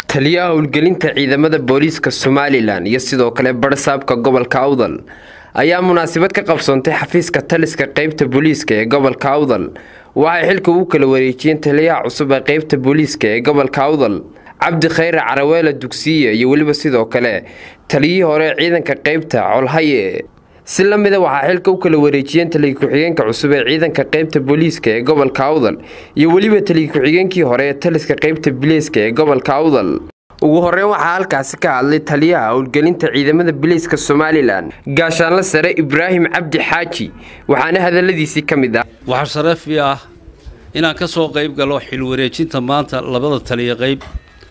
taliyaha howlgelinta ciidamada booliiska somalilan iyo sidoo kale barsaabka gobolka awdal ayaa munaasabad ka qabsoontay xafiiska taliska qeybta booliiska ee gobolka awdal waxay xilka ugu kala wareejiyeen taliyaha cusub ee qeybta booliiska ee gobolka awdal cabdi khayre caraweela dugsiye iyo weliba sidoo kale taliyihii hore ee ciidanka qeybta colhaye si la mida waxaa xilka u kala wareejiyeen taliya ku-xigeenka cusub ee ciidanka qeybta booliiska ee gobolka awdal iyo weliba taliya ku-xigeenkii hore ee taliska qeybta biliiska ee gobolka awdal ugu horeyn waxaa halkaasi ka hadlay taliyaha howlgelinta ciidamada biliiska somalilan gaashaanle sare ibraahim cabdi xaaji waxaana hadaladiisii ka mid ah waxaa sharafi ah inaan ka soo qayb galo xilwareejinta maanta labada taliya qayb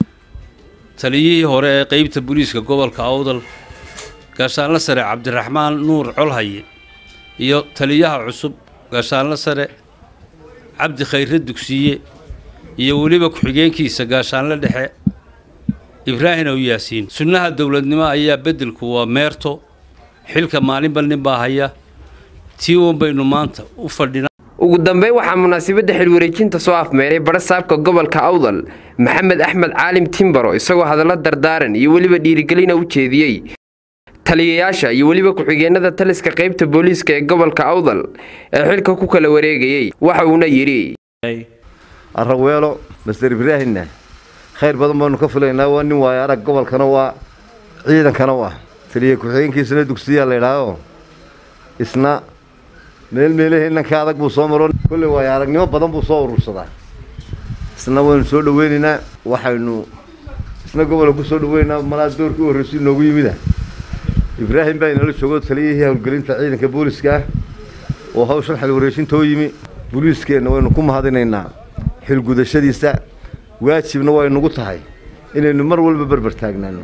taliyihii hore ee qeybta booliiska gobolka awdal gaashaanle sare cabdiraxmaan nuur colhaye iyo taliyaha cusub gaashaanle sare cabdi khayre dugsiye iyo weliba ku-xigeenkiisa gaashaanle dhexe ibraahim ow yaasiin sunnaha dowladnimo ayaa beddelku waa meerto xilka maalinba nin baa haya tii uun baynu maanta u fadhinaa ugu dambeyn waxaa munaasabadda xilwareejinta soo afmeeray barasaabka gobolka awdal maxamed axmed caalim timbaro isagoo hadallo dardaaran iyo weliba dhiirigelina u jeediyey taliyayaasha iyo weliba ku-xigeenada taliska qeybta booliiska ee gobolka awdal ee xilka ku kala wareegayey waxa uuna yidhi araweelo master ibraahimna khayr badan baanu ka filaynaa waa nin waayo arag gobolkana waa ciidankana waa taliya ku-xigeenkiisana dugsiyaa laydhaaho isna meel meelahii inanka adag buu soo maro kolley waayo aragnimo badan buu soo urursadaa isna waynu soo dhaweynaynaa waxaynu isna gobolka ku soo dhaweynaynaa malaa doorkii u horreysay noogu yimida ibraahim baa inala joogo taliyihii howlgelinta ciidanka booliiska ah oo hawshan xilwareejintoo yimi booliiskeenna waynu ku mahadinaynaa xilgudashadiisa waajibna way nagu tahay inaynu mar walba berber taagnaano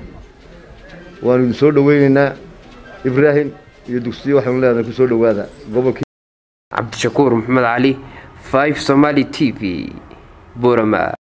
waanu idin soo dhaweynaynaa ibraahim iyo dugsiyo waxaynu leedahay ku soo dhowaada gobolkii cabdishakuur maxamed cali five somaali t v burama